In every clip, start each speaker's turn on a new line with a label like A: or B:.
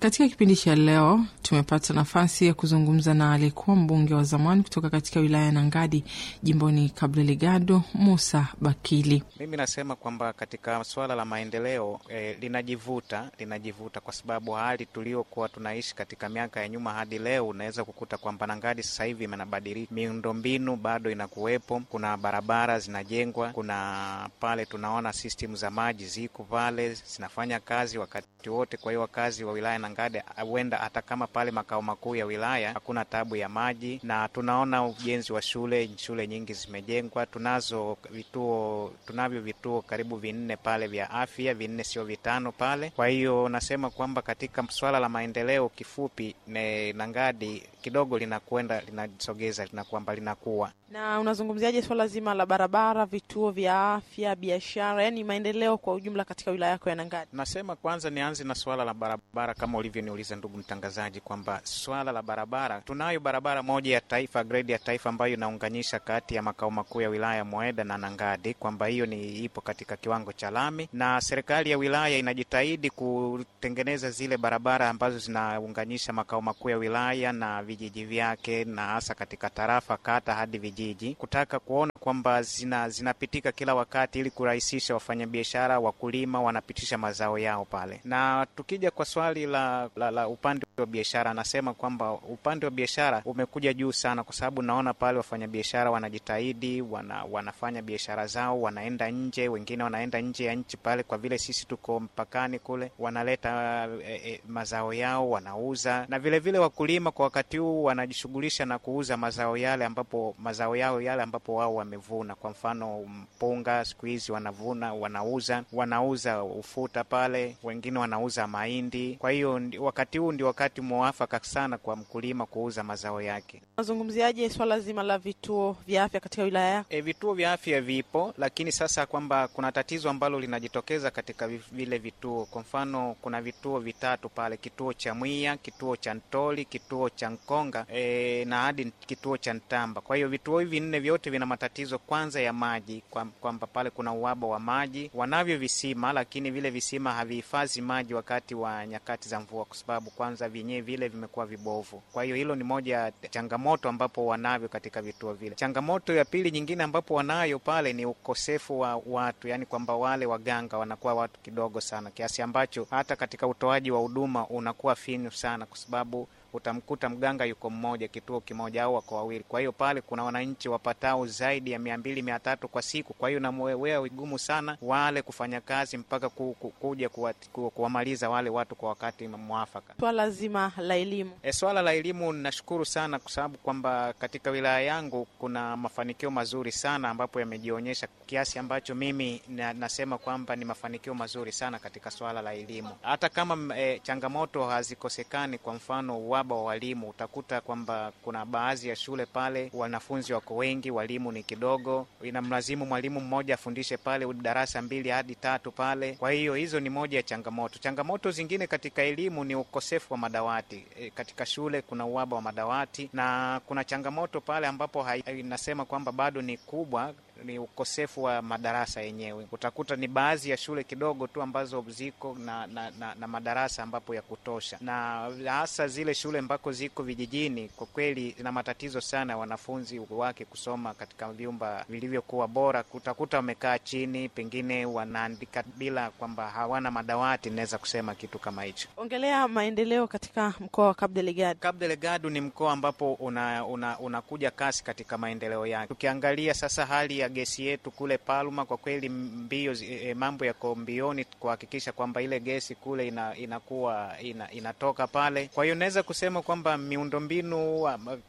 A: Katika kipindi cha leo tumepata nafasi ya kuzungumza na aliyekuwa mbunge wa zamani kutoka katika wilaya ya Nangadi jimboni Cabo Delgado, Musa Bakili.
B: Mimi nasema kwamba katika suala la maendeleo eh, linajivuta linajivuta kwa sababu hali tuliokuwa tunaishi katika miaka ya nyuma hadi leo, unaweza kukuta kwamba Nangadi sasa hivi imenabadilika, miundombinu bado inakuwepo, kuna barabara zinajengwa, kuna pale tunaona system za maji ziko pale zinafanya kazi wakati wote. Kwa hiyo wakazi wa wilaya Nangadi huenda hata kama pale makao makuu ya wilaya hakuna tabu ya maji, na tunaona ujenzi wa shule, shule nyingi zimejengwa, tunazo vituo, tunavyo vituo karibu vinne pale vya afya, vinne sio vitano pale. Kwa hiyo nasema kwamba katika swala la maendeleo, kifupi ne Nangadi kidogo linakwenda linasogeza, linakwamba linakuwa
C: Na unazungumziaje swala zima la barabara, vituo vya afya, biashara, yaani maendeleo kwa ujumla katika wilaya yako ya Nangadi?
B: Nasema kwanza nianze na swala la barabara, kama ulivyoniuliza ndugu mtangazaji, kwamba swala la barabara, tunayo barabara moja ya taifa, grade ya taifa, ambayo inaunganisha kati ya makao makuu ya wilaya Moeda na Nangadi, kwamba hiyo ni ipo katika kiwango cha lami, na serikali ya wilaya inajitahidi kutengeneza zile barabara ambazo zinaunganisha makao makuu ya wilaya na vijiji vyake, na hasa katika tarafa, kata hadi vijiji, kutaka kuona kwamba zina zinapitika kila wakati ili kurahisisha wafanyabiashara, wakulima wanapitisha mazao yao pale. Na tukija kwa swali la, la, la upande wa biashara, anasema kwamba upande wa biashara umekuja juu sana, kwa sababu naona pale wafanyabiashara wanajitahidi, wana, wanafanya biashara zao, wanaenda nje, wengine wanaenda nje ya nchi pale, kwa vile sisi tuko mpakani kule, wanaleta e, e, mazao yao wanauza, na vilevile vile wakulima kwa wakati huu wanajishughulisha na kuuza mazao yale ambapo mazao yao yale ambapo wao wamevuna. Kwa mfano mpunga, siku hizi wanavuna, wanauza, wanauza ufuta pale, wengine wanauza mahindi. Kwa hiyo wakati huu ndio wakati mwafaka sana kwa mkulima kuuza mazao yake.
C: Unazungumziaje swala zima la vituo vya afya katika wilaya yako?
B: E, vituo vya afya vipo, lakini sasa kwamba kuna tatizo ambalo linajitokeza katika vile vituo. Kwa mfano kuna vituo vitatu pale, kituo cha Mwiya, kituo cha Ntoli, kituo cha Nkonga e, na hadi kituo cha Ntamba. Kwa hiyo vituo hivi nne vyote vina matatizo kwanza ya maji, kwamba pale kuna uhaba wa maji. Wanavyo visima, lakini vile visima havihifadhi maji wakati wa nyakati za mvua, kwa sababu kwanza vyenyewe vile vimekuwa vibovu. Kwa hiyo hilo ni moja ya changamoto ambapo wanavyo katika vituo vile. Changamoto ya pili nyingine ambapo wanayo pale ni ukosefu wa watu, yani kwamba wale waganga wanakuwa watu kidogo sana, kiasi ambacho hata katika utoaji wa huduma unakuwa finyu sana, kwa sababu utamkuta mganga yuko mmoja kituo kimoja au wako wawili. Kwa hiyo pale kuna wananchi wapatao zaidi ya mia mbili mia tatu kwa siku. Kwa hiyo namwewea vigumu sana wale kufanya kazi mpaka ku, ku, kuja kuwamaliza wale watu kwa wakati mwafaka.
C: Swala zima la elimu
B: e, swala la elimu nashukuru sana kwa sababu kwamba katika wilaya yangu kuna mafanikio mazuri sana ambapo yamejionyesha kiasi ambacho mimi na, nasema kwamba ni mafanikio mazuri sana katika swala la elimu, hata kama e, changamoto hazikosekani. Kwa mfano uhaba wa walimu, utakuta kwamba kuna baadhi ya shule pale wanafunzi wako wengi, walimu ni kidogo, inamlazimu mwalimu mmoja afundishe pale darasa mbili hadi tatu pale. Kwa hiyo hizo ni moja ya changamoto. Changamoto zingine katika elimu ni ukosefu wa madawati e, katika shule kuna uhaba wa madawati na kuna changamoto pale ambapo inasema kwamba bado ni kubwa ni ukosefu wa madarasa yenyewe. Utakuta ni baadhi ya shule kidogo tu ambazo ziko na, na, na, na madarasa ambapo ya kutosha, na hasa zile shule ambako ziko vijijini, kwa kweli zina matatizo sana wanafunzi wake kusoma katika vyumba vilivyokuwa bora. Utakuta wamekaa chini, pengine wanaandika bila kwamba hawana madawati. Naweza kusema kitu kama hicho.
C: Ongelea maendeleo katika mkoa wa Cabo Delgado.
B: Cabo Delgado ni mkoa ambapo unakuja una, una kasi katika maendeleo yake. Tukiangalia sasa hali ya gesi yetu kule Palma, kwa kweli mbio e, mambo yako mbioni kuhakikisha kwamba ile gesi kule ina, inakuwa ina, inatoka pale. Kwa hiyo naweza kusema kwamba miundombinu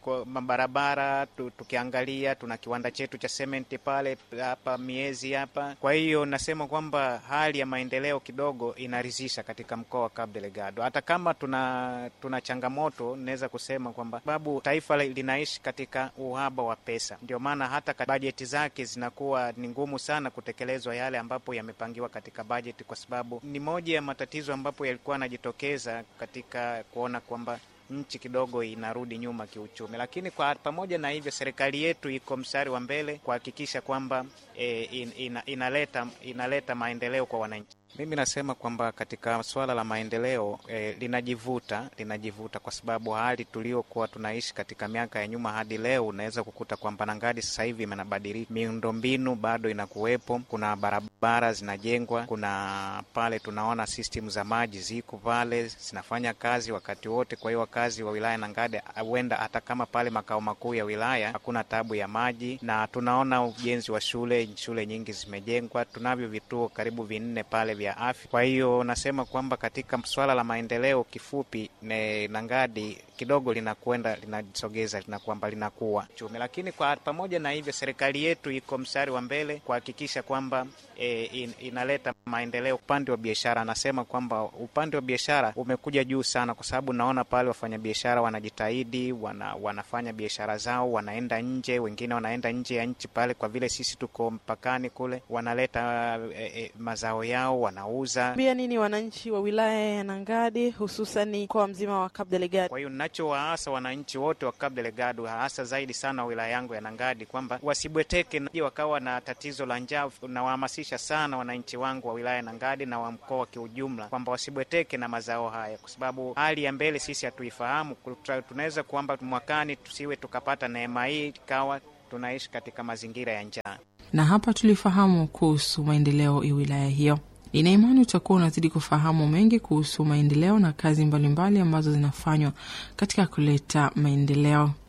B: mabarabara tu, tukiangalia tuna kiwanda chetu cha sementi pale hapa miezi hapa. Kwa hiyo nasema kwamba hali ya maendeleo kidogo inaridhisha katika mkoa wa Cabo Delgado, hata kama tuna tuna changamoto. Naweza kusema kwamba sababu taifa linaishi katika uhaba wa pesa, ndio maana hata bajeti zake zinakuwa ni ngumu sana kutekelezwa yale ambapo yamepangiwa katika bajeti, kwa sababu ni moja ya matatizo ambapo yalikuwa yanajitokeza katika kuona kwamba nchi kidogo inarudi nyuma kiuchumi, lakini kwa pamoja na hivyo, serikali yetu iko mstari wa mbele kuhakikisha kwamba e, in, ina, inaleta inaleta maendeleo kwa wananchi. Mimi nasema kwamba katika swala la maendeleo eh, linajivuta linajivuta kwa sababu hali tuliokuwa tunaishi katika miaka ya nyuma hadi leo, unaweza kukuta kwamba Nangadi sasa hivi imenabadilika, miundombinu bado inakuwepo, kuna barabara zinajengwa, kuna pale tunaona system za maji ziko pale zinafanya kazi wakati wote. Kwa hiyo wakazi wa wilaya Nangadi huenda hata kama pale makao makuu ya wilaya hakuna tabu ya maji, na tunaona ujenzi wa shule, shule nyingi zimejengwa, tunavyo vituo karibu vinne pale vya afya. Kwa hiyo nasema kwamba katika swala la maendeleo, kifupi ne Nangadi kidogo linakwenda linajisogeza, lina kwamba linakuwa chumi, lakini kwa pamoja na hivyo, serikali yetu iko mstari wa mbele kuhakikisha kwamba e, in, inaleta maendeleo upande wa biashara. Anasema kwamba upande wa biashara umekuja juu sana, kwa sababu naona pale wafanyabiashara wanajitahidi, wana, wanafanya biashara zao, wanaenda nje, wengine wanaenda nje ya nchi pale, kwa vile sisi tuko mpakani kule, wanaleta e, e, mazao yao wanauza.
C: Pia nini wananchi wa wilaya ya Nangadi hususani mkoa mzima wa Cabo Delgado?
B: Kwa hiyo nachowaasa wananchi wote wa Cabo Delgado, hasa zaidi sana wilaya yangu ya Nangadi, kwamba wasibweteke na wakawa na tatizo la njaa. Nawahamasisha sana wananchi wangu wa wilaya ya Nangadi na wa mkoa kiujumla kwamba wasibweteke na mazao haya, kwa sababu hali ya mbele sisi hatuifahamu. Tunaweza kwamba mwakani tusiwe tukapata neema hii ikawa tunaishi katika mazingira ya njaa.
A: Na hapa tulifahamu kuhusu maendeleo ya wilaya hiyo. Nina imani utakuwa unazidi kufahamu mengi kuhusu maendeleo na kazi mbalimbali mbali ambazo zinafanywa katika kuleta maendeleo.